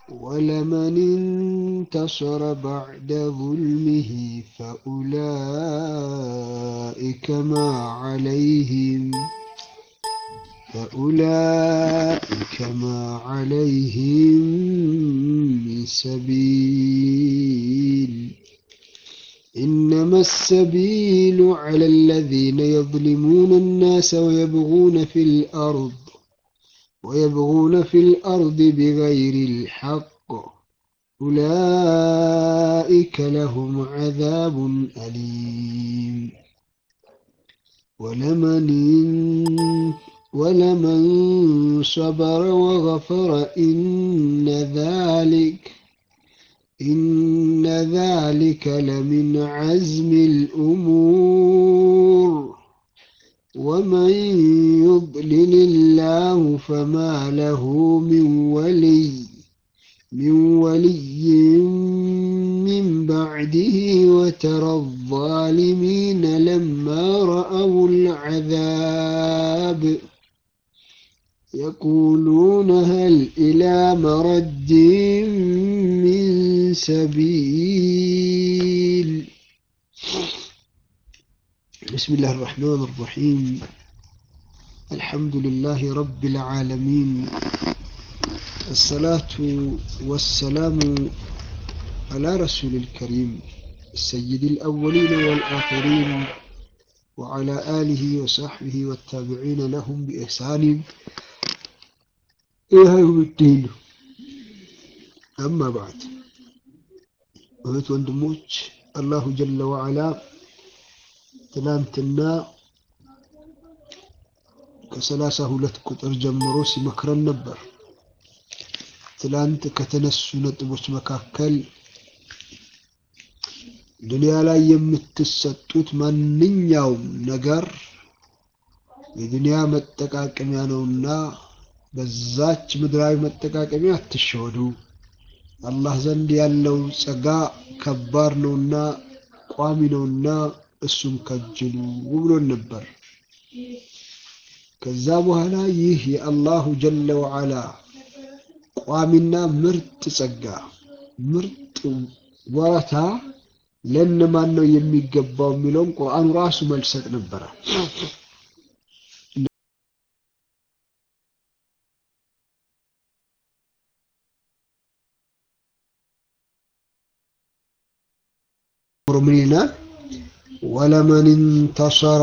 ولمن انتصر بعد ظلمه فأولئك ما عليهم فأولئك ما عليهم من سبيل إنما السبيل على الذين يظلمون الناس ويبغون في الأرض ويبغون في الأرض بغير الحق أولئك لهم عذاب أليم ولمن ولمن صبر وغفر إن ذلك إن ذلك لمن عزم الأمور ومن يضلل الله فما له من ولي من ولي من بعده وترى الظالمين لما رأوا العذاب يقولون هل إلى مرد من سبيل بسم الله الرحمن الرحيم الحمد لله رب العالمين الصلاة والسلام على رسول الكريم السيد الأولين والآخرين وعلى آله وصحبه والتابعين لهم بإحسان إلى يوم الدين أما بعد እህት ወንድሞች አላሁ ጀለ ወዓላ ትናንትና ከሰላሳ ሁለት ቁጥር ጀምሮ ሲመክረን ነበር። ትላንት ከተነሱ ነጥቦች መካከል ዱንያ ላይ የምትሰጡት ማንኛውም ነገር የዱንያ መጠቃቀሚያ ነውና በዛች ምድራዊ መጠቃቀሚያ አትሸወዱ። አላህ ዘንድ ያለው ጸጋ ከባድ ነውና ቋሚ ነውና እሱም ከጅሉ ብሎን ነበር። ከዛ በኋላ ይህ የአላሁ ጀለ ወዓላ ቋሚና ምርጥ ጸጋ ምርጥ ወረታ ለእነማን ነው የሚገባው የሚለውን ቁርአኑ ራሱ መልሰጥ ነበረ። ምን ይላል? ወለመን እንተሰረ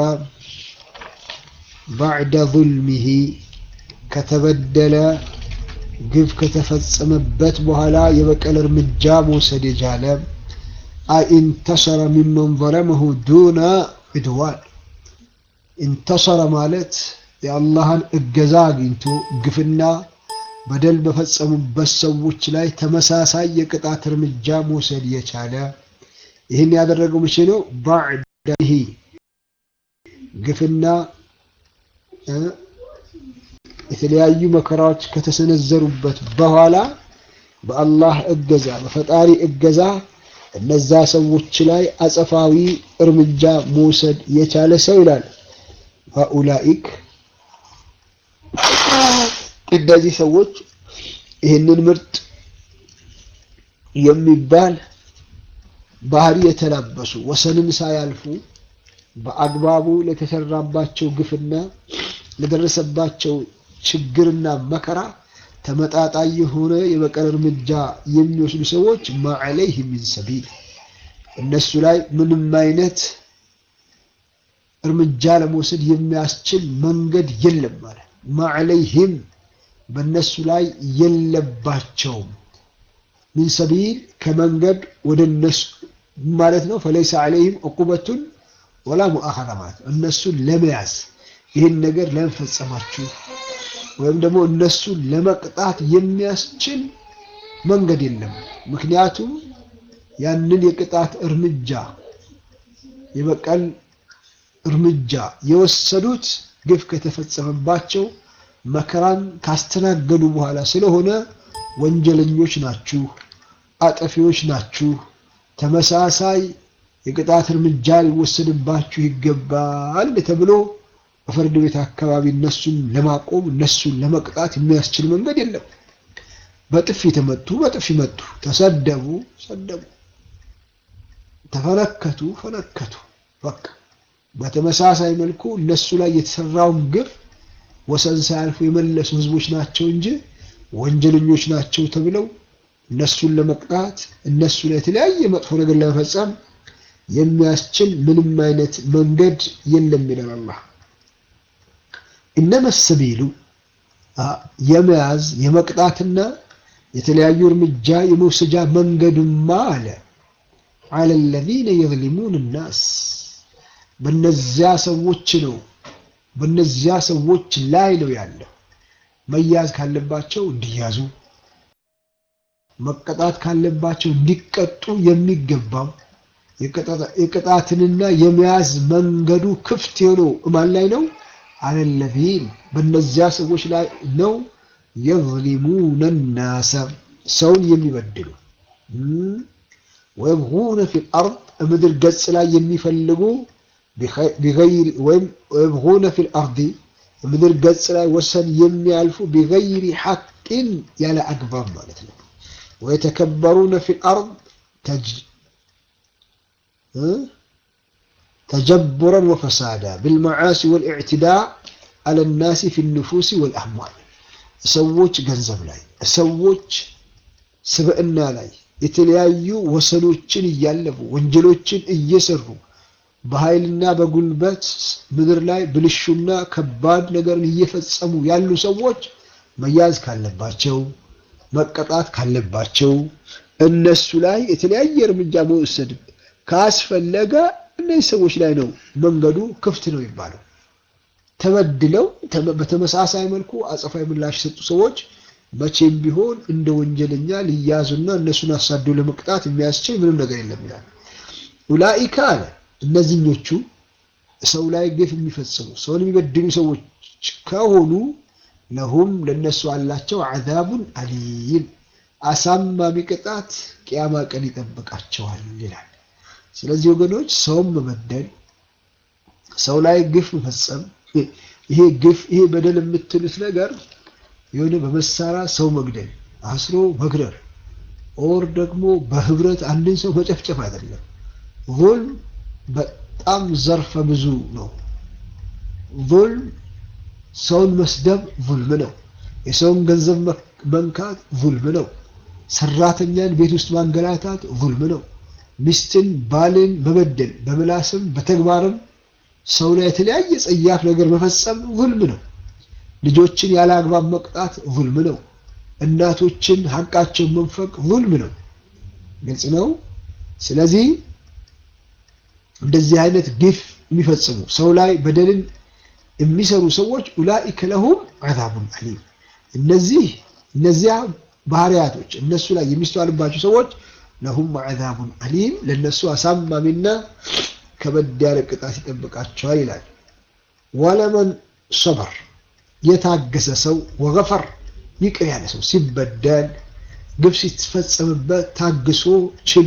ባዕደ ዙልሚሂ ከተበደለ ግፍ ከተፈጸመበት በኋላ የበቀል እርምጃ መውሰድ የቻለ አይ ኢንተሰረ ሚመን ዘለመሁ ዱነ ዑድዋን ኢንተሰረ ማለት የአላህን እገዛ አግኝቶ ግፍና በደል በፈጸሙበት ሰዎች ላይ ተመሳሳይ የቅጣት እርምጃ መውሰድ የቻለ ይህን ያደረገው መቼ ነው? ባዕደሂ ግፍና የተለያዩ መከራዎች ከተሰነዘሩበት በኋላ በአላህ እገዛ በፈጣሪ እገዛ እነዛ ሰዎች ላይ አጸፋዊ እርምጃ መውሰድ የቻለ ሰው ይላል። ሀኡላኢክ እነዚህ ሰዎች ይህንን ምርጥ የሚባል ባህሪ የተላበሱ ወሰንን ሳያልፉ በአግባቡ ለተሰራባቸው ግፍና ለደረሰባቸው ችግርና መከራ ተመጣጣኝ የሆነ የበቀል እርምጃ የሚወስዱ ሰዎች ማዕለይህ ሚን ሰቢል እነሱ ላይ ምንም አይነት እርምጃ ለመውሰድ የሚያስችል መንገድ የለም ማለት ማዕለይህም በእነሱ ላይ የለባቸውም ሚን ሰቢል ከመንገድ ወደ እነሱ ማለት ነው። ፈለይሰ ዐለይህም ዕቁበቱን ወላ ሙአኸዛ ማለት ነው። እነሱን ለመያዝ ይህን ነገር ለመፈጸማችሁ ወይም ደግሞ እነሱን ለመቅጣት የሚያስችል መንገድ የለም። ምክንያቱም ያንን የቅጣት እርምጃ የበቀል እርምጃ የወሰዱት ግፍ ከተፈጸመባቸው መከራን ካስተናገዱ በኋላ ስለሆነ ወንጀለኞች ናችሁ፣ አጠፊዎች ናችሁ፣ ተመሳሳይ የቅጣት እርምጃ ሊወሰድባችሁ ይገባል ተብሎ በፍርድ ቤት አካባቢ እነሱን ለማቆም እነሱን ለመቅጣት የሚያስችል መንገድ የለም። በጥፊ ተመቱ፣ በጥፊ መቱ። ተሰደቡ፣ ሰደቡ። ተፈነከቱ፣ ፈነከቱ። በቃ በተመሳሳይ መልኩ እነሱ ላይ የተሰራውን ግፍ ወሰን ሳያልፉ የመለሱ ህዝቦች ናቸው እንጂ ወንጀለኞች ናቸው ተብለው እነሱን ለመቅጣት እነሱ ላይ የተለያየ መጥፎ ነገር ለመፈጸም የሚያስችል ምንም አይነት መንገድ የለም ይላል አላህ። እነመ ሰቢሉ የመያዝ የመቅጣትና የተለያዩ እርምጃ የመውሰጃ መንገድማ አለ አለ ለዚነ የዝሊሙን ናስ በነዚያ ሰዎች ነው በነዚያ ሰዎች ላይ ነው ያለው። መያዝ ካለባቸው እንዲያዙ፣ መቀጣት ካለባቸው እንዲቀጡ የሚገባው የቅጣትንና የመያዝ መንገዱ ክፍት የሆነው እማን ላይ ነው? አለለዚን በነዚያ ሰዎች ላይ ነው። የዝሊሙነ ናሰ ሰውን የሚበድሉ ወየብጉነ ፊል አርድ ምድር ገጽ ላይ የሚፈልጉ ወይም የብጉነ ፊል አርዲ ምድር ገጽ ላይ ወሰን የሚያልፉ ቢገይሪ ሐቅን ያለ አግባብ ማለት ነው። ወየተከበሩነ ፊል አርድ ተጀቡረን ወፈሳዳ ብልመዓሲ ወልኢዕትዳእ አለ ናሲ ፊ ንፉሲ ወልአምዋል ሰዎች ገንዘብ ላይ ሰዎች ስብዕና ላይ የተለያዩ ወሰኖችን እያለፉ ወንጀሎችን እየሰሩ በኃይልና በጉልበት ምድር ላይ ብልሹና ከባድ ነገርን እየፈጸሙ ያሉ ሰዎች መያዝ ካለባቸው መቀጣት ካለባቸው እነሱ ላይ የተለያየ እርምጃ መውሰድ ካስፈለገ እነዚህ ሰዎች ላይ ነው መንገዱ ክፍት ነው የሚባለው። ተበድለው በተመሳሳይ መልኩ አጸፋዊ ምላሽ የሰጡ ሰዎች መቼም ቢሆን እንደ ወንጀለኛ ሊያዙና እነሱን አሳዶ ለመቅጣት የሚያስችል ምንም ነገር የለም ይላል። ኡላኢካ አለ እነዚህኞቹ ሰው ላይ ግፍ የሚፈጽሙ ሰውን የሚበድሉ ሰዎች ከሆኑ ለሁም ለነሱ አላቸው አዛቡን አሊም አሳማሚ ቅጣት ቅያማ ቀን ይጠብቃቸዋል ይላል። ስለዚህ ወገኖች ሰውን መበደል፣ ሰው ላይ ግፍ መፈጸም ይሄ ግፍ ይሄ በደል የምትሉት ነገር የሆነ በመሳሪያ ሰው መግደል፣ አስሮ መግደል ኦር ደግሞ በህብረት አንድን ሰው መጨፍጨፍ አይደለም። ዙልም በጣም ዘርፈ ብዙ ነው። ዙልም ሰውን መስደብ ዙልም ነው። የሰውን ገንዘብ መንካት ዙልም ነው። ሰራተኛን ቤት ውስጥ ማንገላታት ዙልም ነው። ሚስትን ባልን መበደል በምላስም በተግባርም ሰው ላይ የተለያየ ጸያፍ ነገር መፈጸም ዙልም ነው። ልጆችን ያለ አግባብ መቅጣት ዙልም ነው። እናቶችን ሀቃቸውን መንፈቅ ዙልም ነው። ግልጽ ነው። ስለዚህ እንደዚህ አይነት ግፍ የሚፈጽሙ ሰው ላይ በደልን የሚሰሩ ሰዎች ኡላኢከ ለሁም አዛቡን አሊም እነዚህ እነዚያ ባህሪያቶች እነሱ ላይ የሚስተዋልባቸው ሰዎች ለሁም አዛቡን አሊም ለነሱ አሳማሚና ከበድ ያለ ቅጣት ይጠብቃቸዋል ይላል። ወለመን ሰበር የታገሰ ሰው ወገፈር ይቅር ያለ ሰው ሲበደል ግፍ ሲፈጸምበት ታግሶ ችሎ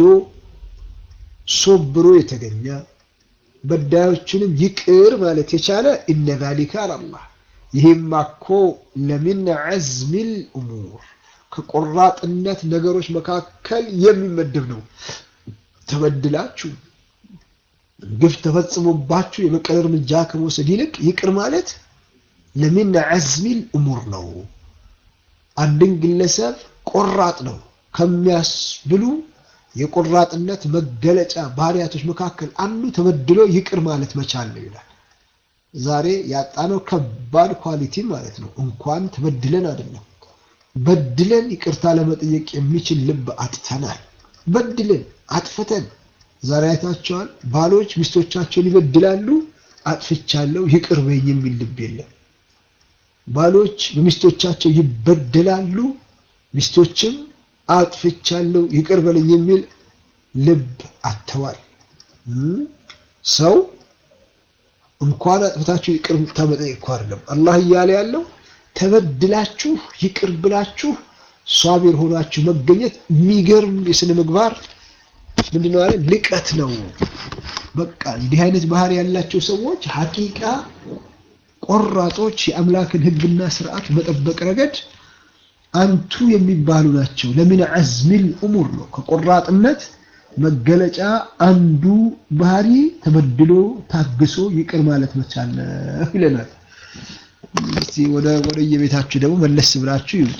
ሶብሮ የተገኘ በዳዮችንም ይቅር ማለት የቻለ እነ ዛሊከ አላህ ይህም እኮ ለሚን ዐዝሚል እሙር ከቆራጥነት ነገሮች መካከል የሚመደብ ነው። ተበድላችሁ ግፍ ተፈጽሞባችሁ የበቀል እርምጃ ከመውሰድ ይልቅ ይቅር ማለት ለሚን ዐዝሚል እሙር ነው። አንድን ግለሰብ ቆራጥ ነው ከሚያስብሉ የቆራጥነት መገለጫ ባህሪያቶች መካከል አንዱ ተበድሎ ይቅር ማለት መቻል ነው ይላል። ዛሬ ያጣነው ከባድ ኳሊቲ ማለት ነው። እንኳን ተበድለን አይደለም በድለን ይቅርታ ለመጠየቅ የሚችል ልብ አጥተናል። በድለን አጥፍተን ዛሬ አይታቸዋል። ባሎች ሚስቶቻቸውን ይበድላሉ። አጥፍቻለሁ ይቅር በይኝ የሚል ልብ የለም። ባሎች በሚስቶቻቸው ይበደላሉ። ሚስቶችም አጥፍቻለሁ ይቅር በለኝ የሚል ልብ አጥተዋል። ሰው እንኳን አጥፍታችሁ ይቅር መጠየቅ እኮ አይደለም አላህ እያለ ያለው ተበድላችሁ ይቅር ብላችሁ ሷቢር ሆናችሁ መገኘት የሚገርም የስነ ምግባር ምንድነው አለ ልቀት ነው። በቃ እንዲህ አይነት ባህሪ ያላቸው ሰዎች ሐቂቃ ቆራጦች የአምላክን ሕግና ስርዓት መጠበቅ ረገድ አንቱ የሚባሉ ናቸው። ለምን ዐዝሚል እሙር ነው። ከቆራጥነት መገለጫ አንዱ ባህሪ ተበድሎ ታግሶ ይቅር ማለት መቻል ነው ይለናል። እስቲ ወደ ወደ የቤታችሁ ደግሞ መለስ ብላችሁ ይዩት።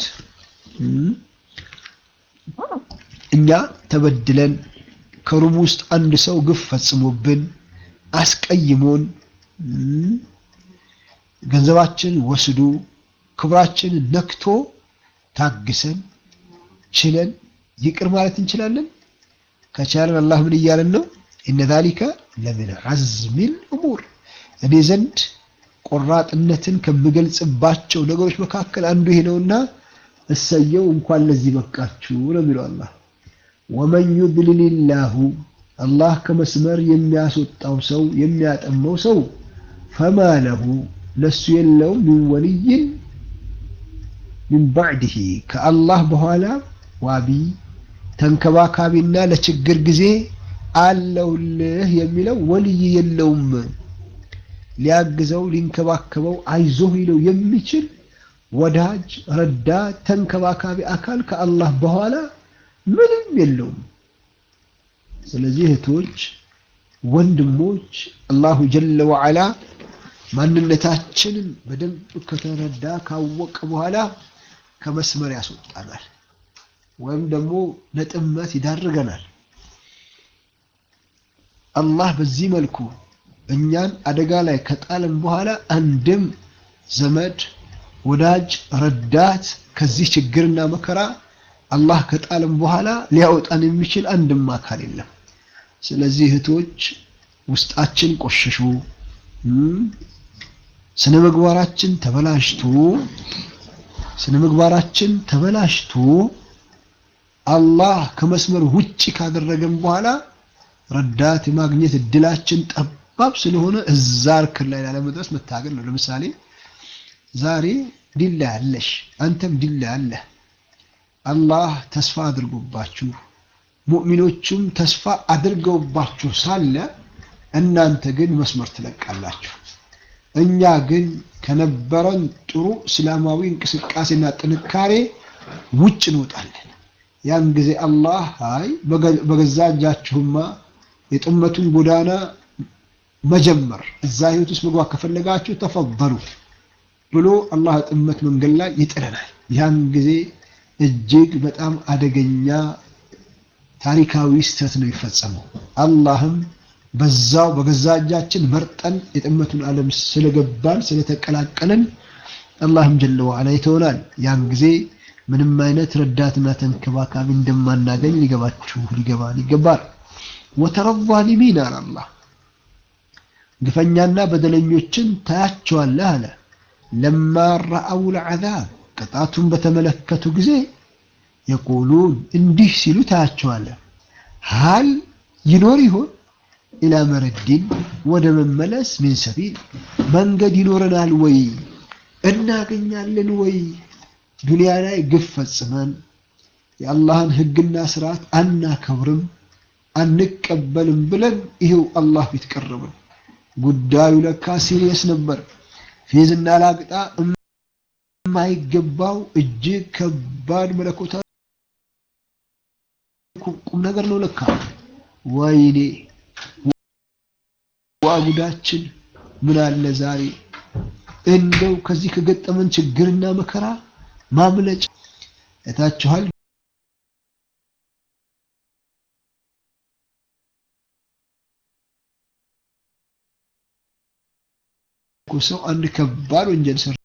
እኛ ተበድለን ከሩም ውስጥ አንድ ሰው ግፍ ፈጽሞብን አስቀይሞን ገንዘባችን ወስዶ ክብራችን ነክቶ ታግሰን ችለን ይቅር ማለት እንችላለን። ከቻለን አላህ ምን እያለን ነው? ኢነ ዛሊከ ለምን ዐዝሚል እሙር እኔ ዘንድ ቆራጥነትን ከምገልጽባቸው ነገሮች መካከል አንዱ ይሄ ነውና እሰየው እንኳን ለዚህ በቃችሁ ነው የሚለው አላህ። ወመን ዩድልልላሁ አላህ ከመስመር የሚያስወጣው ሰው የሚያጠመው ሰው ፈማ ለሁ ለሱ የለውም ሚን ወልይን ሚን ባዕድህ ከአላህ በኋላ ዋቢ ተንከባካቢና ለችግር ጊዜ አለውልህ የሚለው ወልይ የለውም። ሊያግዘው ሊንከባከበው አይዞህ ሊለው የሚችል ወዳጅ፣ ረዳት፣ ተንከባካቢ አካል ከአላህ በኋላ ምንም የለውም። ስለዚህ እህቶች፣ ወንድሞች አላሁ ጀለ ወዐላ ማንነታችንን በደንብ ከተረዳ ካወቀ በኋላ ከመስመር ያስወጣናል ወይም ደግሞ ለጥመት ይዳርገናል። አላህ በዚህ መልኩ እኛን አደጋ ላይ ከጣለን በኋላ አንድም ዘመድ፣ ወዳጅ፣ ረዳት ከዚህ ችግርና መከራ አላህ ከጣለን በኋላ ሊያወጣን የሚችል አንድም አካል የለም። ስለዚህ እህቶች ውስጣችን ቆሸሹ፣ ስነ ምግባራችን ተበላሽቶ ስነ ምግባራችን ተበላሽቶ አላህ ከመስመር ውጭ ካደረገን በኋላ ረዳት የማግኘት እድላችን ጠባብ ስለሆነ እዛ እርክን ላይ ላለመድረስ መታገል ነው። ለምሳሌ ዛሬ ዲላ ያለሽ አንተም ዲላ ያለህ አላህ ተስፋ አድርጎባችሁ ሙእሚኖቹም ተስፋ አድርገውባችሁ ሳለ እናንተ ግን መስመር ትለቃላችሁ። እኛ ግን ከነበረን ጥሩ እስላማዊ እንቅስቃሴና ጥንካሬ ውጭ እንወጣለን። ያን ጊዜ አላህ አይ በገዛ እጃችሁማ የጥመቱን ጎዳና መጀመር እዛ ህይወት ውስጥ መግባት ከፈለጋችሁ ተፈበሉ ብሎ አላህ ጥመት መንገድ ላይ ይጥለናል። ያን ጊዜ እጅግ በጣም አደገኛ ታሪካዊ ስህተት ነው የሚፈጸመው። አላህም በዛው በገዛ እጃችን መርጠን የጥመቱን ዓለም ስለገባን ስለተቀላቀለን አላህም ጀለ ወዐላ ይተውናል። ያን ጊዜ ምንም አይነት ረዳትና ተንከባካቢ እንደማናገኝ ሊገባችሁ ሊገባን ይገባል። ወተረ ዛሊሚን አለ አላህ ግፈኛና በደለኞችን ታያቸዋለህ አለ። ለማ ረአው ልዓዛብ ቅጣቱን በተመለከቱ ጊዜ የቁሉን እንዲህ ሲሉ ታያቸዋለህ። ሀል ይኖር ይሆን ኢላ መረዲን ወደ መመለስ ሚን ሰቢል መንገድ ይኖረናል ወይ እናገኛለን ወይ ዱንያ ላይ ግፍ ፈጽመን የአላህን ሕግና ስርዓት አናከብርም አንቀበልም ብለን ይሄው አላህ ፊት ቀረብን። ጉዳዩ ለካ ሲሪየስ ነበር። ፌዝና ላግጣ የማይገባው እጅግ ከባድ መለኮታዊ ቁም ነገር ነው ለካ። ወይኔ ዋጉዳችን ምን አለ ዛሬ እንደው ከዚህ ከገጠመን ችግርና መከራ ማምለጫ እታችኋል። ሰው አንድ ከባድ ወንጀል ሰራ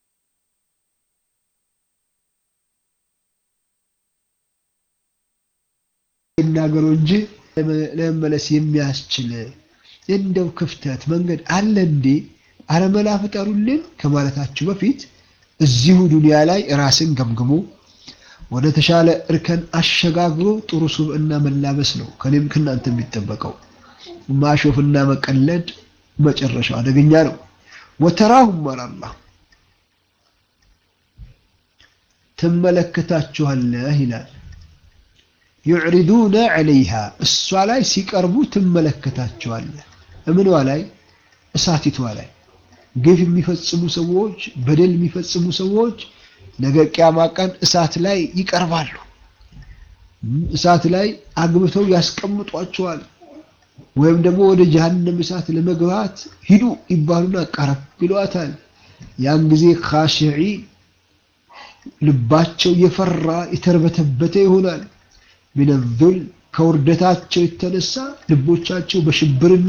ይናገሩ እንጂ ለመመለስ የሚያስችል እንደው ክፍተት መንገድ አለ እንዴ? አረመላ ፍጠሩልን ከማለታችሁ በፊት እዚሁ ዱንያ ላይ ራስን ገምግሞ ወደ ተሻለ እርከን አሸጋግሮ ጥሩ ሱብዕና መላበስ ነው ከኔም ከእናንተ የሚጠበቀው። ማሾፍና መቀለድ መጨረሻው አደገኛ ነው። ወተራሁም አላህ ትመለከታችኋለህ ይላል። ዩዕሪዱነ ዐለይሃ እሷ ላይ ሲቀርቡ ትመለከታቸዋለህ። እምኗ ላይ እሳቲቷ ላይ ግፍ የሚፈጽሙ ሰዎች፣ በደል የሚፈጽሙ ሰዎች ነገ ቅያማ ቀን እሳት ላይ ይቀርባሉ። እሳት ላይ አግብተው ያስቀምጧቸዋል። ወይም ደግሞ ወደ ጀሀነም እሳት ለመግባት ሂዱ ይባሉና ቀረብ ይሏታል። ያን ጊዜ ካሽዒ ልባቸው የፈራ የተርበተበተ ይሆናል። ሚነዙል ከውርደታቸው የተነሳ ልቦቻቸው በሽብርና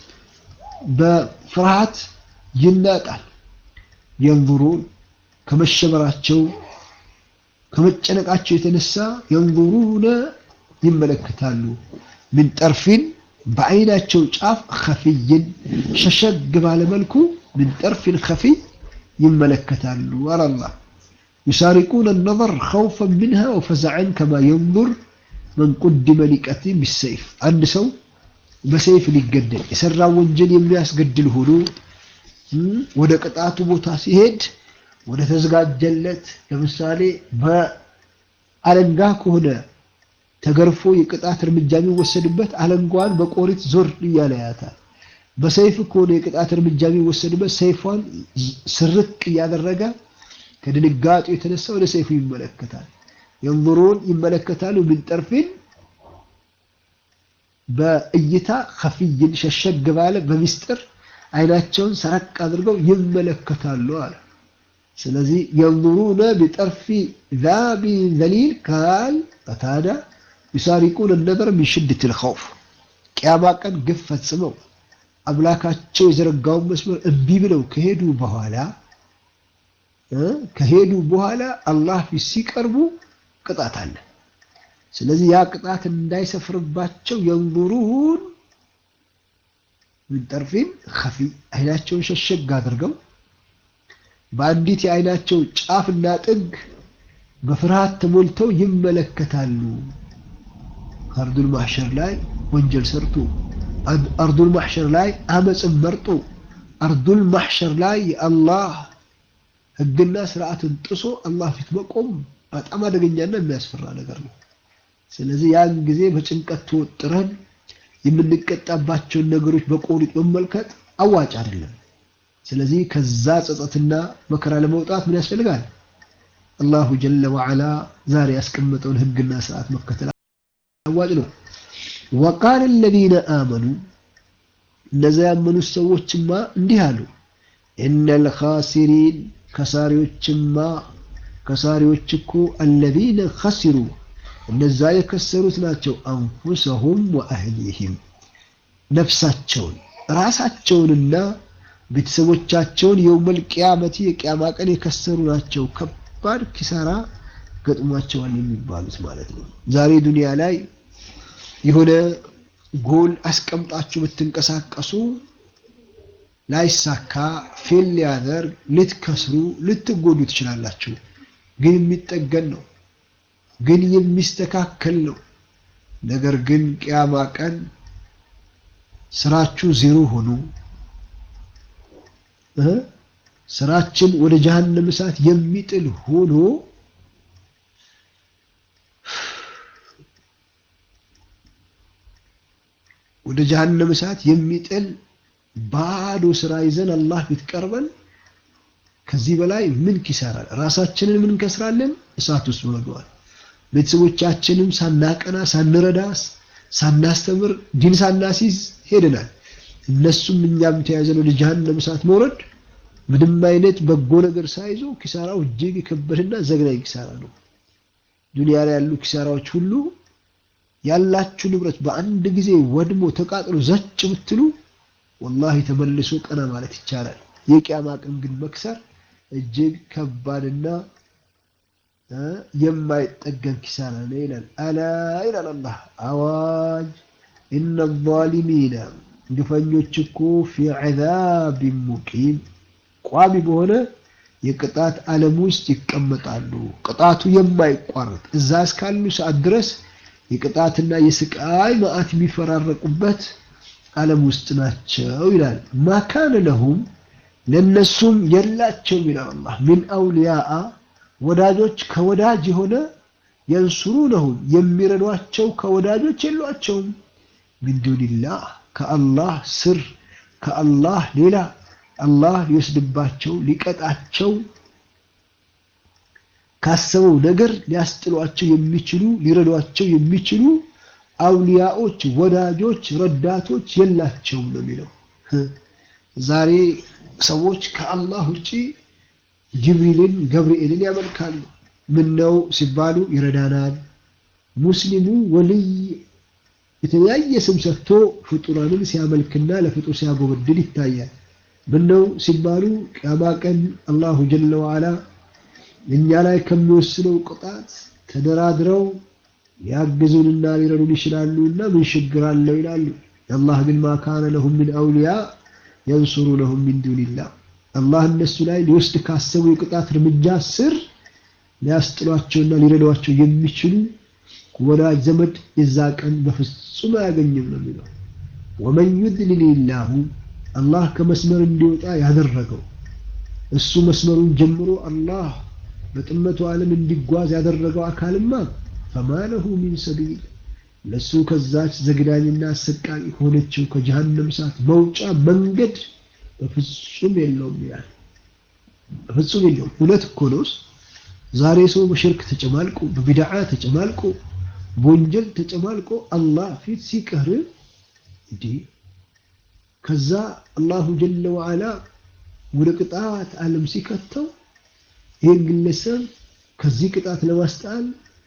በፍርሃት ይናጣል። የንዙሩን ከመሸበራቸው ከመጨነቃቸው የተነሳ የንዙሩነ ይመለከታሉ። ምን ጠርፊን በአይናቸው ጫፍ ከፊይን ሸሸግ ባለመልኩ ምን ጠርፊን ከፊይ ይመለከታሉ አላላ ዩሳሪቁነ ነظር ኸውፈን ምንሃ ወፈዘዐን ከማ የንظር መን ቁድመ ሊቀትል ቢሰይፍ አንድ ሰው በሰይፍ ሊገደል የሰራ ወንጀል የሚያስገድል ሆኖ ወደ ቅጣቱ ቦታ ሲሄድ ወደ ተዘጋጀለት ለምሳሌ በአለንጋ ከሆነ ተገርፎ የቅጣት እርምጃ የሚወሰድበት አለንጓን በቆሪት ዞር እያለ ያታል። በሰይፍ ከሆነ የቅጣት እርምጃ የሚወሰድበት ሰይፏን ስርቅ እያደረገ ከድንጋጤው የተነሳ ወደ ሰይፉ ይመለከታል። የንظሩን ይመለከታሉ። ምን ጠርፊን በእይታ ከፍይን ሸሸግ ባለ በሚስጥር አይናቸውን ሰረቅ አድርገው ይመለከታሉ አለ። ስለዚህ የንظሩነ ቢጠርፊ ዛቢ ዘሊል ካል ቀታዳ ዩሳሪቁን ነበር ሚን ሽድት ልኸውፍ ቅያማ ቀን ግፍ ፈጽመው አምላካቸው የዘረጋውን መስመር እምቢ ብለው ከሄዱ በኋላ ከሄዱ በኋላ አላህ ፊት ሲቀርቡ ቅጣት አለ። ስለዚህ ያ ቅጣት እንዳይሰፍርባቸው የንظሩን ምን ጠርፊን ከፊ አይናቸውን ሸሸግ አድርገው በአንዲት የአይናቸው ጫፍና ጥግ በፍርሃት ተሞልተው ይመለከታሉ። አርዱል ማሕሸር ላይ ወንጀል ሰርቶ አርዱል ማሕሸር ላይ አመፅን መርጦ አርዱል ማሕሸር ላይ የአላህ ሕግና ስርዓትን ጥሶ አላህ ፊት መቆም በጣም አደገኛና የሚያስፈራ ነገር ነው። ስለዚህ ያን ጊዜ በጭንቀት ተወጥረን የምንቀጣባቸውን ነገሮች በቆሪጥ መመልከት አዋጭ አይደለም። ስለዚህ ከዛ ጸጸትና መከራ ለመውጣት ምን ያስፈልጋል? አላሁ ጀለ ወዐላ ዛሬ ያስቀመጠውን ሕግና ስርዓት መከተል አዋጭ ነው። ወቃለ አለዚነ አመኑ እነዚያ ያመኑት ሰዎችማ እንዲህ አሉ፣ ኢነል ኻሲሪን ከሳሪዎችማ ከሳሪዎች እኮ አለዚነ ኸሲሩ እነዛ የከሰሩት ናቸው። አንፉሰሁም ወአህሊሂም ነፍሳቸውን ራሳቸውንና ቤተሰቦቻቸውን የውመል ቂያመቲ የቂያማ ቀን የከሰሩ ናቸው። ከባድ ኪሳራ ገጥሟቸዋል የሚባሉት ማለት ነው። ዛሬ ዱንያ ላይ የሆነ ጎል አስቀምጣችሁ ብትንቀሳቀሱ ላይሳካ ፌል ሊያደርግ ልትከስሩ ልትጎዱ ትችላላችሁ። ግን የሚጠገን ነው፣ ግን የሚስተካከል ነው። ነገር ግን ቅያማ ቀን ስራችሁ ዜሮ ሆኖ ስራችን ወደ ጀሀነም እሳት የሚጥል ሆኖ ወደ ጀሀነም እሳት የሚጥል ባዶ ስራ ይዘን አላህ ፊት ቀርበን ከዚህ በላይ ምን ኪሳራ? ራሳችንን ምን እንከስራለን? እሳት ውስጥ መግባት። ቤተሰቦቻችንም ሳናቀና ሳንረዳ ሳናስተምር ዲን ሳናሲዝ ሄደናል። እነሱም እኛም ተያይዘን ወደ ጀሀነም እሳት መውረድ ምንም አይነት በጎ ነገር ሳይዞ ኪሳራው እጅግ የከበደና ዘግናኝ ኪሳራ ነው። ዱንያ ላይ ያሉ ኪሳራዎች ሁሉ ያላችሁ ንብረት በአንድ ጊዜ ወድሞ ተቃጥሎ ዘጭ ብትሉ ወላሂ ተመልሶ ቀና ማለት ይቻላል። የቂያማ ቀን ግን መክሰር እጅግ ከባድና የማይጠገን ኪሳራ ነው ይላል። አላ ይላል አላህ አዋጅ ኢነ ዛሊሚነ ግፈኞች እኮ ፊ ዐዛቢን ሙቂም ቋሚ በሆነ የቅጣት ዓለም ውስጥ ይቀመጣሉ። ቅጣቱ የማይቋረጥ እዛ እስካሉ ሰዓት ድረስ የቅጣትና የስቃይ መዓት የሚፈራረቁበት ዓለም ውስጥ ናቸው ይላል። ማካነ ለሁም ለነሱም የላቸውም ይላል አላህ ሚን አውሊያአ ወዳጆች ከወዳጅ የሆነ የንሱሩነሁም የሚረዷቸው ከወዳጆች የሏቸውም። ሚን ዱንላህ ከአላህ ስር ከአላህ ሌላ አላህ ሊወስድባቸው ሊቀጣቸው ካሰበው ነገር ሊያስጥሏቸው የሚችሉ ሊረዷቸው የሚችሉ አውሊያዎች፣ ወዳጆች፣ ረዳቶች የላቸውም ነው የሚለው። ዛሬ ሰዎች ከአላህ ውጪ ጅብሪልን፣ ገብርኤልን ያመልካሉ። ምን ነው ሲባሉ ይረዳናል። ሙስሊሙ ወልይ የተለያየ ስም ሰጥቶ ፍጡራንን ሲያመልክና ለፍጡር ሲያጎበድል ይታያል። ምን ነው ሲባሉ ቅያማ ቀን አላሁ ጀለ ወዓላ እኛ ላይ ከሚወስነው ቅጣት ተደራድረው ሊያግዙንና ሊረዱን ይችላሉ እና ምን ችግር አለው ይላሉ። አላህ ግን ማ ካነ ለሁም ሚን አውሊያ የንሱሩነሁም ሚን ዱኒላህ አላህ እነሱ ላይ ሊወስድ ካሰቡ የቅጣት እርምጃ ስር ሊያስጥሏቸውና ሊረዷቸው የሚችሉ ወዳጅ ዘመድ የዛ ቀን በፍጹም አያገኝም ነው የሚለው። ወመን ዩድሊልላሁ አላህ ከመስመር እንዲወጣ ያደረገው እሱ መስመሩን ጀምሮ አላህ በጥመቱ ዓለም እንዲጓዝ ያደረገው አካልማ ፈማ ለሁ ሚን ሰቢል ለሱ ከዛች ዘግናኝና አሰቃቂ ከሆነችው ከጀሃነም እሳት መውጫ መንገድ በፍጹም የለውም ይላል። በፍጹም የለውም። እውነት እኮ ነው። ዛሬ ሰው በሽርክ ተጨማልቆ በቢድዓ ተጨማልቆ በወንጀል ተጨማልቆ አላህ ፊት ሲቀር እንዲህ ከዛ አላሁ ጀለ ወዓላ ወደ ቅጣት ዓለም ሲከተው ይህን ግለሰብ ከዚህ ቅጣት ለማስጣል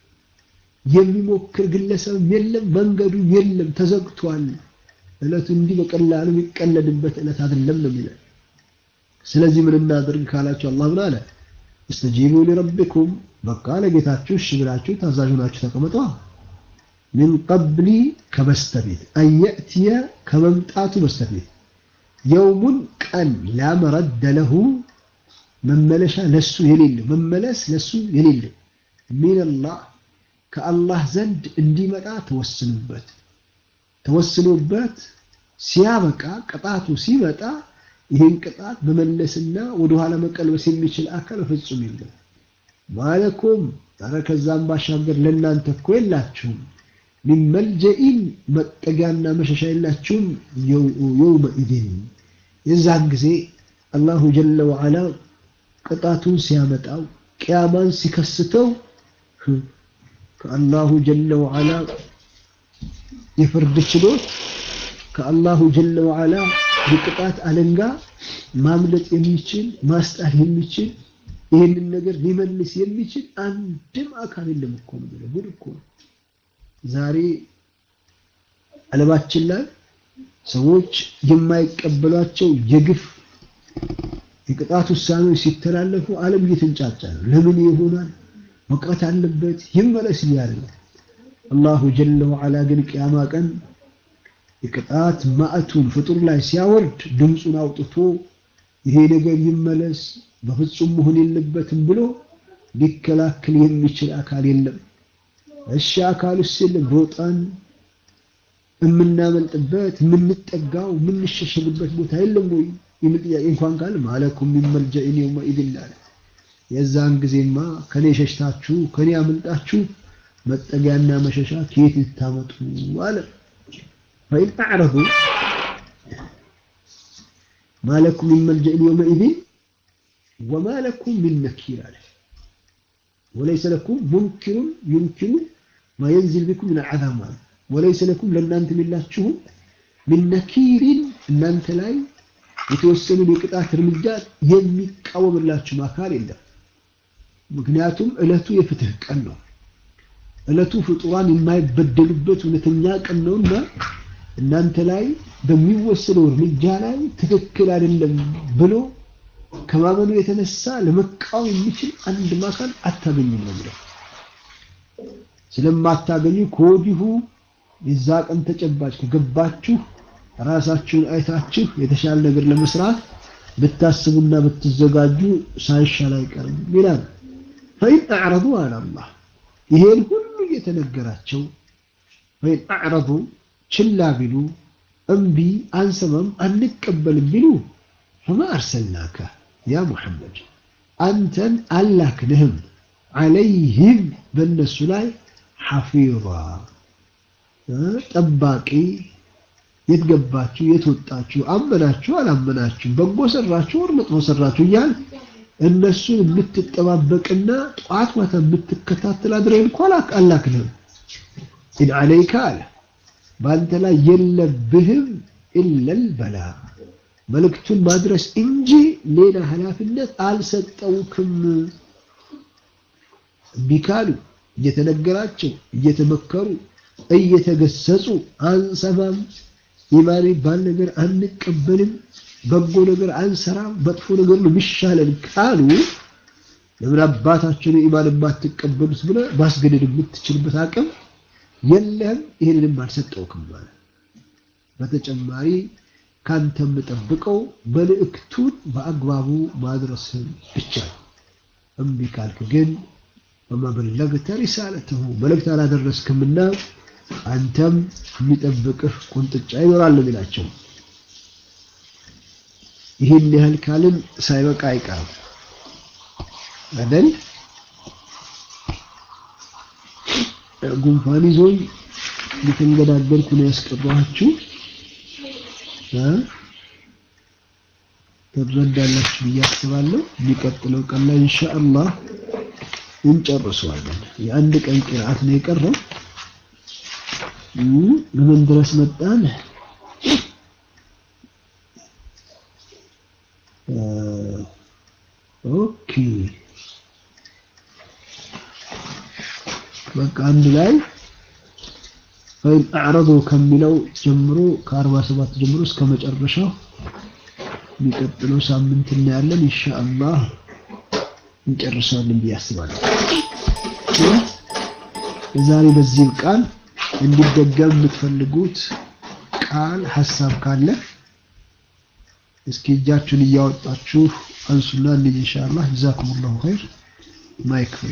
የሚሞክር ግለሰብ የለም፣ መንገዱ የለም፣ ተዘግቷል። እለቱ እንዲህ በቀላሉ የሚቀለድበት እለት አይደለም ነው የሚለው። ስለዚህ ምን እናድርግ ካላችሁ አላህ ምን አለ? እስተጂቡ ሊረቢኩም በቃ ለጌታችሁ እሺ ብላችሁ ታዛዥ ናችሁ ተቀመጧ። ሚን ቀብሊ ከበስተፊት አንየእትየ ከመምጣቱ በስተፊት የውሙን ቀን ላመረደ ለሁ መመለሻ ለሱ የሌለው መመለስ ለሱ የሌለው ሚንላህ ከአላህ ዘንድ እንዲመጣ ተወስኑበት ተወስኖበት ሲያበቃ ቅጣቱ ሲመጣ ይህን ቅጣት መመለስና ወደኋላ መቀልበስ የሚችል አካል ፍጹም የለም። ማለኩም ኧረ ከዛም ባሻገር ለእናንተ እኮ የላችሁም ሚን መልጀኢን መጠጊያና መሸሻ የላችሁም። የውመኢድን የዛን ጊዜ አላሁ ጀለ ወዓላ ቅጣቱን ሲያመጣው ቅያማን ሲከስተው ከአላሁ ጀለ ወዓላ የፍርድ ችሎት ከአላሁ ጀለ ወዓላ የቅጣት አለንጋ ማምለጥ የሚችል ማስጣል የሚችል ይህንን ነገር ሊመልስ የሚችል አንድም አካል የለም እኮ ነው። ጉድ እኮ ነው። ዛሬ ዓለማችን ላይ ሰዎች የማይቀበሏቸው የግፍ የቅጣት ውሳኔዎች ሲተላለፉ ዓለም እየተንጫጫ ነው። ለምን ይሆናል? መቅረት አለበት ይመለስ እያለ ነው። አላሁ ጀለ ወዓላ ግን ቅያማ ቀን የቅጣት ማዕቱን ፍጡር ላይ ሲያወርድ ድምፁን አውጥቶ ይሄ ነገር ይመለስ በፍጹም መሆን የለበትም ብሎ ሊከላከል የሚችል አካል የለም። እሺ አካሉስ የለም ሮጠን የምናመልጥበት የምንጠጋው የምንሸሸግበት ቦታ የለም ወይ የሚል ጥያቄ እንኳን ካለ ማለኩም ሚን መልጀኢን የውመኢዝን አለ። የዛን ጊዜማ ከኔ ሸሽታችሁ ከኔ አምልጣችሁ መጠጊያና መሸሻ ከየት ልታመጡ አለ። ፈኢን አዕረዱ ማለኩም ሚን መልጀኢን የውመኢዝን ወማ ለኩም ሚን ነኪር አለ። ወለይሰ ለኩም ሙንኪሩን ዩንኪሩ ማ የንዚል ቢኩም ምን አዛብ ማለት ወለይሰ ለኩም ለእናንተ የላችሁም ሚን ነኪሪን እናንተ ላይ የተወሰኑ የቅጣት እርምጃ የሚቃወምላችሁም አካል የለም። ምክንያቱም እለቱ የፍትህ ቀን ነው። እለቱ ፍጡራን የማይበደሉበት እውነተኛ ቀን ነውና እናንተ ላይ በሚወሰነው እርምጃ ላይ ትክክል አይደለም ብሎ ከማመኑ የተነሳ ለመቃወም የሚችል አንድም አካል አታገኙም ነው የሚለው። ስለማታገኙ ከወዲሁ የዛ ቀን ተጨባጭ ከገባችሁ ራሳችሁን አይታችሁ የተሻለ ነገር ለመስራት ብታስቡና ብትዘጋጁ ሳይሻል አይቀርም ይላል። ፈኢን አዕረዱ አለ አላህ ይሄን ሁሉ እየተነገራቸው ፈኢን አዕረዱ ችላ ቢሉ እምቢ አንሰማም አንቀበልም ቢሉ ፈማ አርሰልናከ ያ ሙሐመድ አንተን አላክንህም ዓለይህም በእነሱ ላይ ሐፊዛ ጠባቂ የት ገባችሁ የት ወጣችሁ አመናችሁ አላመናችሁ በጎ ሰራችሁ ወር መጥፎ ሰራችሁ እያል እነሱን የምትጠባበቅና ጠዋት ማታ የምትከታተል አድረን እንኳ አላክንም። ኢን ዓለይከ አለ በአንተ ላይ የለብህም ኢለል በላ መልእክቱን ማድረስ እንጂ ሌላ ኃላፊነት አልሰጠውክም። እምቢ ካሉ እየተነገራቸው እየተመከሩ እየተገሰጹ አንሰማም፣ ኢማን የሚባል ነገር አንቀበልም፣ በጎ ነገር አንሰራም፣ መጥፎ ነገር ነው የሚሻለን ካሉ ለምን አባታችን ኢማን የማትቀበሉት ብለህ ማስገደድ የምትችልበት አቅም የለህም። ይህንንም አልሰጠውክም ማለት በተጨማሪ ካንተ የምጠብቀው መልእክቱን በአግባቡ ማድረስን ብቻ ነው። እምቢ ካልክ ግን በመበለግተ ሪሳለትሁ መልእክት አላደረስክምና አንተም የሚጠብቅህ ቁንጥጫ ይኖራል ነው የሚላቸው። ይህን ያህል ካልን ሳይበቃ አይቀርም አይደል? ጉንፋን ይዞኝ እየተንገዳገድኩ ነው ያስቀባኋችሁ። ትረዳላችሁ ብዬ አስባለሁ። የሚቀጥለው ቀን ላይ ኢንሻአላህ እንጨርሰዋለን። የአንድ ቀን ቅርአት ነው የቀረው። ምን ድረስ መጣን? ኦኬ በቃ አንድ ላይ ፈይን አዕረዱ ከሚለው ጀምሮ ከ47 ጀምሮ እስከ መጨረሻው የሚቀጥለው ሳምንት እናያለን። ኢንሻአላህ እንጨርሳለን ብዬ አስባለሁ። ዛሬ በዚህ ቃል እንዲደገም የምትፈልጉት ቃል ሀሳብ ካለ እስኪ እጃችሁን እያወጣችሁ አንሱና እንሂድ ኢንሻአላህ። ጀዛኩሙላሁ ኸይር። ማይክ ፍሬ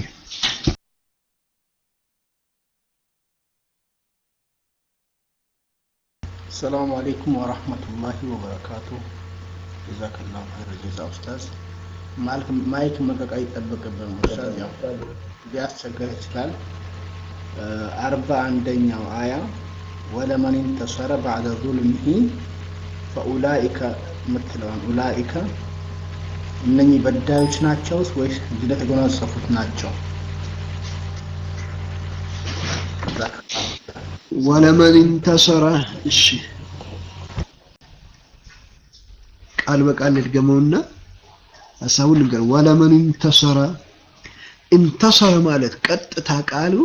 ሰላሙ አሌይኩም ወራህመቱላሂ ወበረካቱ። ጀዛከላሁ ኸይር ጀዛ ኡስታዝ። ማይክ መቀቅ አይጠበቅብን ኡስታዝ፣ ያው ሊያስቸግር ይችላል። አርባ አንደኛው አያ ወለመን እንተሰረ ባዕደ ዙልሚሂ ፈኡላኢከ የምትለዋን ኡላኢከ እነኚህ በዳዮች ናቸውስ ወይስ ድል የተጎናጸፉት ናቸው? ወለመን እንተሰረ እሺ ቃል በቃል ልድገመውና ሀሳቡን ልንገር። ወለመን እንተሰረ እንተሰረ ማለት ቀጥታ ቃሉ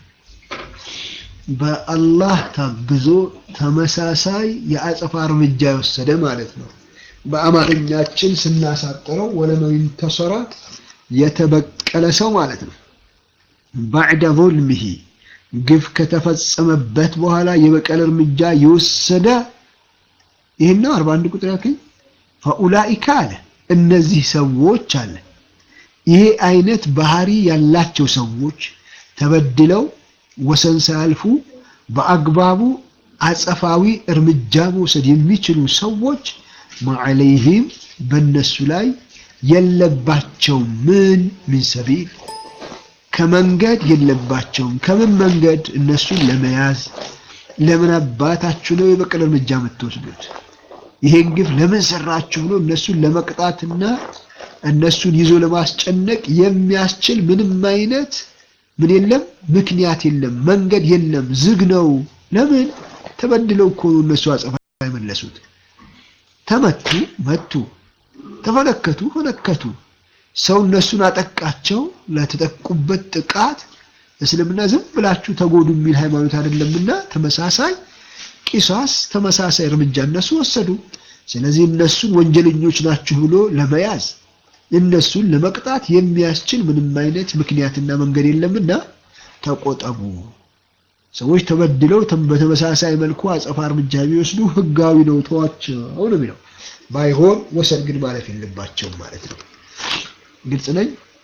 በአላህ ታግዞ ተመሳሳይ የአጸፋ እርምጃ የወሰደ ማለት ነው። በአማርኛችን ስናሳጥረው ወለመን እንተሰረ የተበቀለ ሰው ማለት ነው። ባዕደ ዙልሚሂ ግፍ ከተፈጸመበት በኋላ የበቀል እርምጃ የወሰደ ይህን ነው። 41 ቁጥር ያልከኝ ፈኡላኢካ አለ እነዚህ ሰዎች አለ ይሄ አይነት ባህሪ ያላቸው ሰዎች ተበድለው ወሰን ሳያልፉ በአግባቡ አጸፋዊ እርምጃ መውሰድ የሚችሉ ሰዎች ማዕለይህም በእነሱ ላይ የለባቸው ምን ምን ሰቢል ከመንገድ የለባቸውም። ከምን መንገድ? እነሱን ለመያዝ ለምን አባታችሁ ነው የበቀል እርምጃ የምትወስዱት? ይሄን ግፍ ለምን ሰራችሁ ብሎ እነሱን ለመቅጣትና እነሱን ይዞ ለማስጨነቅ የሚያስችል ምንም አይነት ምን የለም፣ ምክንያት የለም፣ መንገድ የለም፣ ዝግ ነው። ለምን? ተበድለው እኮ ነው እነሱ አጸፋ የመለሱት። ተመቱ፣ መቱ፣ ተፈነከቱ፣ ፈነከቱ። ሰው እነሱን አጠቃቸው። ለተጠቁበት ጥቃት እስልምና ዝም ብላችሁ ተጎዱ የሚል ሃይማኖት አይደለምና ተመሳሳይ ቂሳስ፣ ተመሳሳይ እርምጃ እነሱ ወሰዱ። ስለዚህ እነሱን ወንጀለኞች ናችሁ ብሎ ለመያዝ እነሱን ለመቅጣት የሚያስችል ምንም አይነት ምክንያትና መንገድ የለምና ተቆጠቡ። ሰዎች ተበድለው በተመሳሳይ መልኩ አጸፋ እርምጃ ቢወስዱ ህጋዊ ነው፣ ተዋቸው ነው የሚለው። ባይሆን ወሰን ግን ማለፍ የለባቸውም ማለት ነው። ግልጽ ነኝ?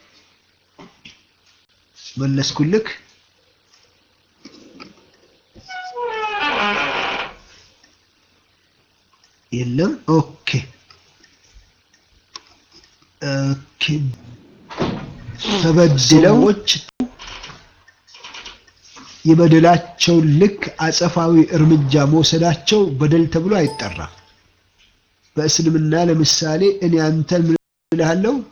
መለስኩልክ? የለም። ኦኬ ኦኬ። ተበድለዎች የበደላቸውን ልክ አጸፋዊ እርምጃ መውሰዳቸው በደል ተብሎ አይጠራም። በእስልምና ለምሳሌ እኔ አንተን ምን እልሃለሁ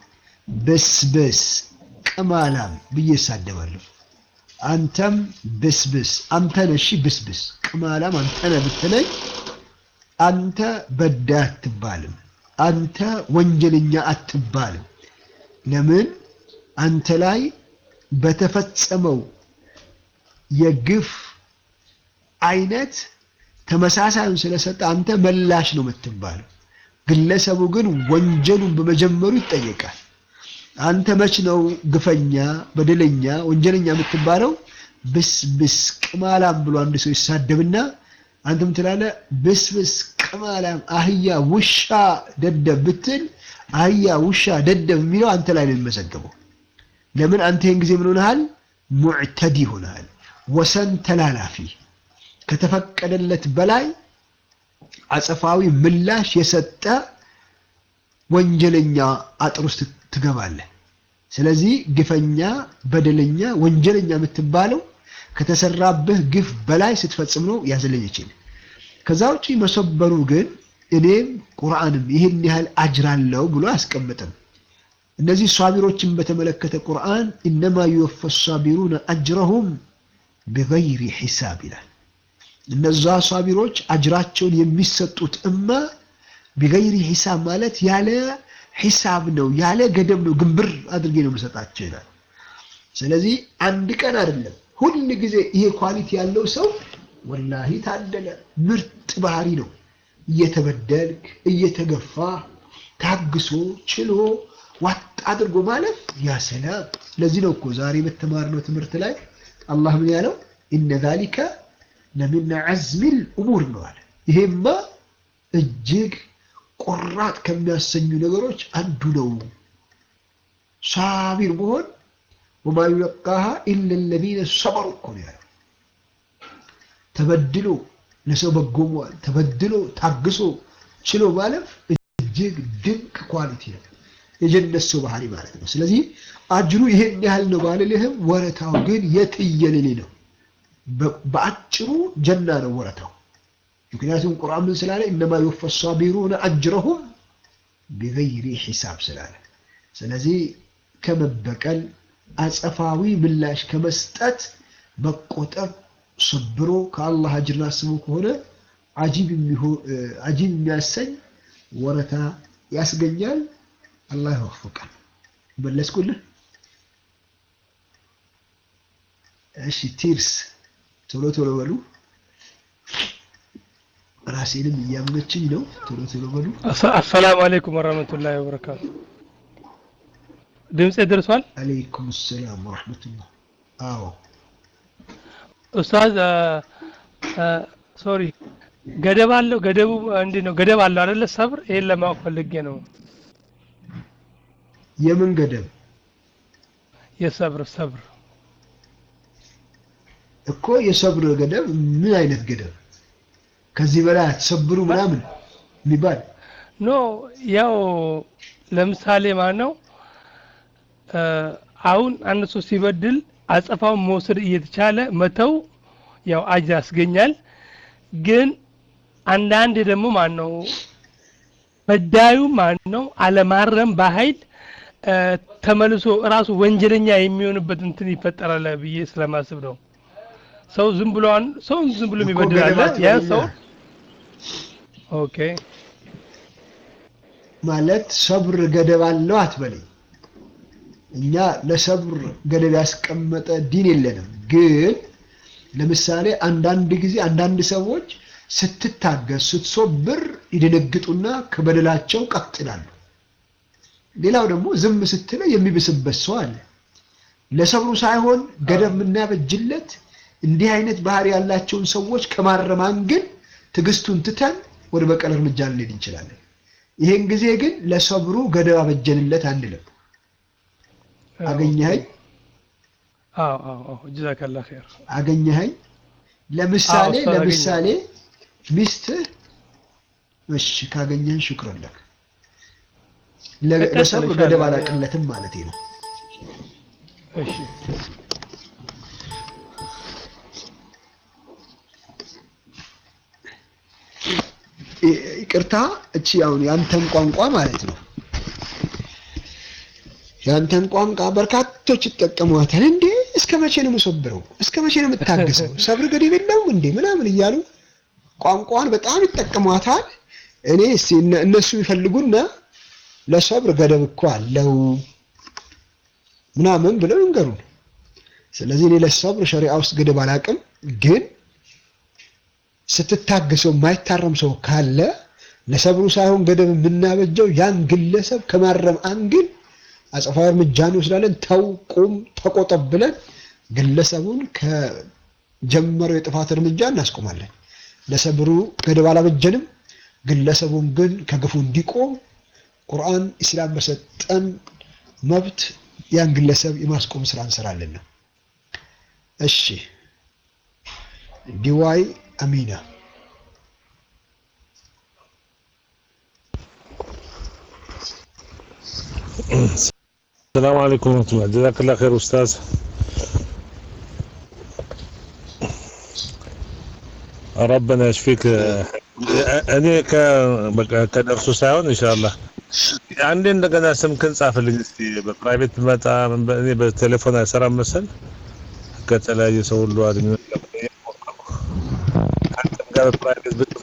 ብስብስ ቅማላም ብዬ እሳደባለሁ። አንተም ብስብስ አንተ ነህ እሺ ብስብስ ቅማላም አንተ ነህ ብትለኝ አንተ በዳይ አትባልም፣ አንተ ወንጀለኛ አትባልም። ለምን አንተ ላይ በተፈጸመው የግፍ አይነት ተመሳሳዩን ስለሰጠ አንተ መላሽ ነው የምትባለው። ግለሰቡ ግን ወንጀሉን በመጀመሩ ይጠየቃል። አንተ መች ነው ግፈኛ፣ በደለኛ፣ ወንጀለኛ የምትባለው? ብስብስ ቅማላም ብሎ አንድ ሰው ይሳደብና አንተም ትላለህ ብስብስ ቅማላም፣ አህያ፣ ውሻ፣ ደደብ ብትል አህያ፣ ውሻ፣ ደደብ የሚለው አንተ ላይ ነው የሚመዘገበው። ለምን አንተ ይህን ጊዜ ምን ሆነሃል? ሙዕተዲ ሆነሃል። ወሰን ተላላፊ ከተፈቀደለት በላይ አጸፋዊ ምላሽ የሰጠ ወንጀለኛ አጥር ውስጥ ትገባለህ። ስለዚህ ግፈኛ፣ በደለኛ፣ ወንጀለኛ የምትባለው ከተሰራብህ ግፍ በላይ ስትፈጽም ነው ያዘለኝ ይችል። ከዛ ውጪ መሰበሩ ግን እኔም ቁርአንም ይህን ያህል አጅራለሁ ብሎ አያስቀምጥም። እነዚህ ሷቢሮችን በተመለከተ ቁርአን ኢነማ ዩወፈ ሷቢሩነ አጅረሁም ቢገይሪ ሒሳብ ይላል። እነዛ ሷቢሮች አጅራቸውን የሚሰጡት እማ ቢገይሪ ሒሳብ ማለት ያለ ሒሳብ ነው፣ ያለ ገደብ ነው፣ ግንብር አድርጌ ነው የምሰጣቸው ይላል። ስለዚህ አንድ ቀን አይደለም ሁል ጊዜ ይሄ ኳሊቲ ያለው ሰው ወላሂ ታደለ፣ ምርጥ ባህሪ ነው። እየተበደልክ እየተገፋ ታግሶ ችሎ ዋጥ አድርጎ ማለፍ ያ ሰላም። ለዚህ ነው እኮ ዛሬ በተማርነው ትምህርት ላይ አላህ ምን ያለው ኢነ ዛሊከ ለሚን ዐዝሚል ኡሙር ነው አለ። ይሄማ እጅግ ቆራጥ ከሚያሰኙ ነገሮች አንዱ ነው። ሳቢር መሆን ወማ ዩለቃሃ ኢለ ለዚነ ሰበሩ እኮ ነው ያለው። ተበድሎ ለሰው በጎ መዋል፣ ተበድሎ ታግሶ ችሎ ማለፍ እጅግ ድንቅ ኳሊቲ ነው። የጀነት ሰው ባህሪ ማለት ነው። ስለዚህ አጅሩ ይሄን ያህል ነው ባልልህም ወረታው ግን የትየለሌ ነው። በአጭሩ ጀና ነው ወረታው። ምክንያቱም ቁርአን ምን ስላለ እነማ ዩወፈ ሷቢሩነ አጅረሁም ቢገይሪ ሒሳብ ስላለ፣ ስለዚህ ከመበቀል አጸፋዊ ምላሽ ከመስጠት መቆጠብ ሰብሮ ከአላህ አጅርን አስቦ ከሆነ አጂብ የሚያሰኝ ወረታ ያስገኛል። አላህ ይወፍቃል። መለስኩልህ። እሺ ቲርስ ቶሎ ቶሎ በሉ። ራሴንም እያመችኝ ነው። ቶሎ ቶሎ በሉ። አሰላሙ አለይኩም ወራህመቱላሂ ወበረካቱ። ድምጼ ደርሷል? አለይኩም ሰላም ወራህመቱላህ። አዎ ኡስታዝ ሶሪ ገደብ አለው። ገደቡ እንዴት ነው? ገደብ አለው አይደለ? ሰብር ይሄን ለማወቅ ፈልጌ ነው። የምን ገደብ የሰብር ሰብር እኮ የሰብር ገደብ ምን አይነት ገደብ? ከዚህ በላይ አትሰብሩ ምናምን የሚባል ኖ ያው ለምሳሌ ማለት ነው አሁን አንድ ሰው ሲበድል አጸፋውን መውሰድ እየተቻለ መተው ያው አጅር ያስገኛል። ግን አንዳንድ ደግሞ ማን ነው በዳዩ ማን ነው አለማረም በኃይል ተመልሶ እራሱ ወንጀለኛ የሚሆንበት እንትን ይፈጠራል ብዬ ስለማስብ ነው። ሰው ዝም ብሎ ሰው ዝም ብሎ የሚበድል አለ። ያ ሰው ኦኬ ማለት ሰብር ገደብ አለው አትበለኝ። እኛ ለሰብር ገደብ ያስቀመጠ ዲን የለንም። ግን ለምሳሌ አንዳንድ ጊዜ አንዳንድ ሰዎች ስትታገስ ስትሶብር ይደነግጡና ከበደላቸው ቀጥ ይላሉ። ሌላው ደግሞ ዝም ስትለው የሚብስበት ሰው አለ። ለሰብሩ ሳይሆን ገደብ የምናበጅለት እንዲህ አይነት ባህሪ ያላቸውን ሰዎች ከማረማን ግን ትዕግስቱን ትተን ወደ በቀል እርምጃ ልንሄድ እንችላለን። ይሄን ጊዜ ግን ለሰብሩ ገደብ አበጀንለት አንልም። አገኘኸኝ? አዎ አዎ አዎ ጀዛከላ ኸይር። አገኘኸኝ? ለምሳሌ አዎ፣ እሷን ለምሳሌ ሚስትህ እሺ ካገኘህን ሹክረን ለክ ለ- ቀጥል ለሰብር ኢንሻአላህ። ገደብ አላቅለትም ማለት ነው። እሺ ይ- ይቅርታ እቺ አሁን ያንተን ቋንቋ ማለት ነው። ያንተን ቋንቋ በርካቶች ይጠቀሟታል። እንዴ እስከ መቼ ነው የምሰብረው? እስከ መቼ ነው የምታገሰው? ሰብር ገደብ የለውም እንዴ ምናምን እያሉ ቋንቋን በጣም ይጠቀሟታል። እኔ እስቲ እነሱ ይፈልጉና ለሰብር ገደብ እኮ አለው ምናምን ብለው ይንገሩን። ስለዚህ እኔ ለሰብር ሸሪዓ ውስጥ ገደብ አላቅም፣ ግን ስትታገሰው የማይታረም ሰው ካለ ለሰብሩ ሳይሆን ገደብ የምናበጀው ያን ግለሰብ ከማረም አንግል አጸፋዊ እርምጃ እንወስዳለን። ተው፣ ቁም፣ ተቆጠብ ብለን ግለሰቡን ከጀመረው የጥፋት እርምጃ እናስቆማለን። ለሰብሩ ገደብ አላበጀንም። ግለሰቡን ግን ከግፉ እንዲቆም ቁርአን ኢስላም በሰጠን መብት ያን ግለሰብ የማስቆም ስራ እንሰራለን ነው። እሺ ዲዋይ አሚና السلام عليكم ورحمة الله جزاك الله خير أستاذ ربنا يشفيك እኔ ከደርሱ ሳይሆን ኢንሻአላህ አንዴ እንደገና ስምክን ጻፍልኝ እስቲ በፕራይቬት መጣ እኔ በቴሌፎን አይሰራም መሰል ከተለያየ ሰው ሁሉ አድኝ ጋር በፕራይቬት